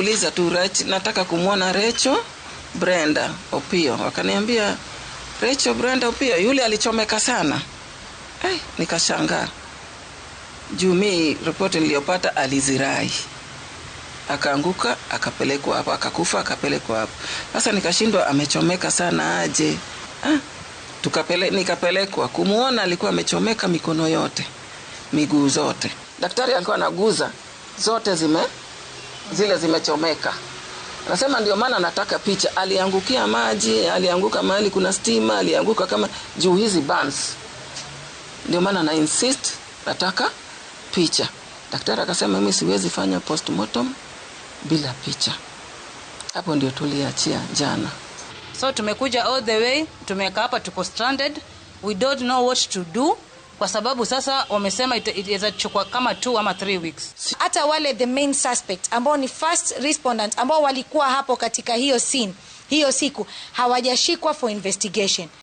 niliuliza tu Rach, nataka kumwona Recho Brenda Opio. Wakaniambia Recho Brenda Opio, yule alichomeka sana. Eh, nikashangaa juu mi ripoti niliyopata alizirai akaanguka akapelekwa hapo akakufa akapelekwa hapo sasa nikashindwa amechomeka sana aje ah, tukapele, nikapelekwa kumwona alikuwa amechomeka mikono yote miguu zote daktari alikuwa anaguza zote zime zile zimechomeka anasema ndio maana nataka picha aliangukia maji alianguka mahali kuna stima alianguka kama juu hizi burns ndio maana na insist nataka picha daktari akasema mimi siwezi fanya postmortem bila picha hapo ndio tuliachia jana so tumekuja all the way tumekaa hapa tuko stranded we don't know what to do kwa sababu sasa wamesema ita- itaweza chukua kama two ama three weeks hata wale the main suspect ambao ni first respondent ambao walikuwa hapo katika hiyo scene hiyo siku hawajashikwa for investigation